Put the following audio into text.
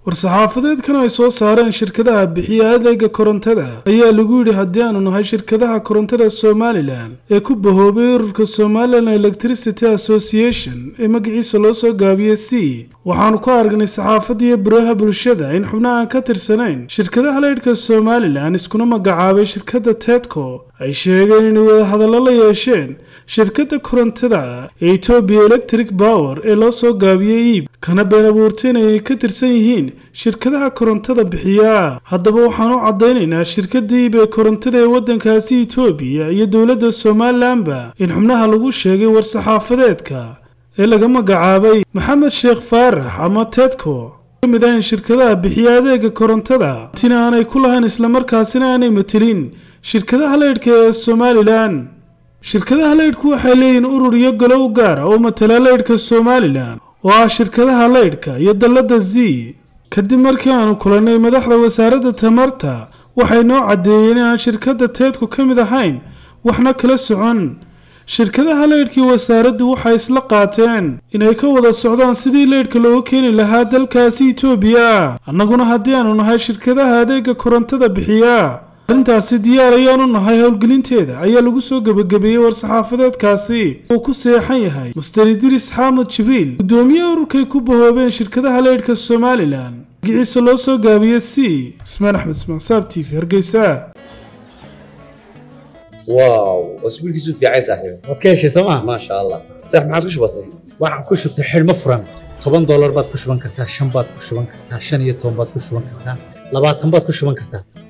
war-saxaafadeedkan ay soo saareen shirkadaha bixiya adeega korontada ayaa lagu yidhi haddii aanu nahay shirkadaha korontada somalilan ee ku bahoobay ururka somalilan electricity association ee magaciisa loo soo gaabiyey c waxaanu ku aragnay saxaafadiiyo baraha bulshada in xubnaha aan ka tirsanayn shirkadaha leydhka somalilan iskuna magacaabay shirkadda tedco ay sheegeen inay wadahadallo la yeesheen shirkadda korontada ee etoobiya electric power ee loo soo gaabiyey iib kana been abuurtay inay ka tirsan yihiin shirkadaha korontada bixiya haddaba waxaan u caddaynaynaa shirkadda iib ee korontada ee waddankaasi etoobiya iyo dowladda somalilanba in xubnaha lagu sheegay war-saxaafadeedka ee laga magacaabay maxamed sheekh faarax ama tedco kamid ah in shirkadaha bixiya adeega korontada tina aanay ku lahayn islamarkaasina aanay matelin shirkadaha leydhka ee somalilan shirkadaha leydhku waxay leeyihiin urur iyo galow gaara oo matala leydhka somalilan oo ah shirkadaha leydhka iyo dalladda z kadib markii aanu kulannay madaxda wasaaradda tamarta waxay noo caddeeyeen inaan shirkadda teedku ka mid ahayn waxna kala socon shirkadaha leydhkii wasaaraddu waxay isla qaateen inay ka wada socdaan sidii leydhka looga keeni lahaa dalkaasi etoobiya annaguna haddii aanu nahay shirkadaha adeega korontada bixiya arrintaasi diyaar ayaanu nahay howlgelinteeda ayaa lagu soo gebagabeeyey war-saxaafadeedkaasi uu ku seexan yahay muster idris xaamud jibriil guddoomiyaha ururkay ku bahoobeen shirkadaha leydhka somalilan magiciisa loo soo gaabiye c ismaan axmed ismaan saab t v hargeysa واو اسبوع كيسو في عايز صاحبي waad ka heshay sooma ما شاء الله صح ما عادش بسيط waxaan ku shubtay xidhmo furan toban doolar baad ku shuban kartaa shan baad ku shuban kartaa shan iyo toban baad ku shuban kartaa labaatan baad ku shuban kartaa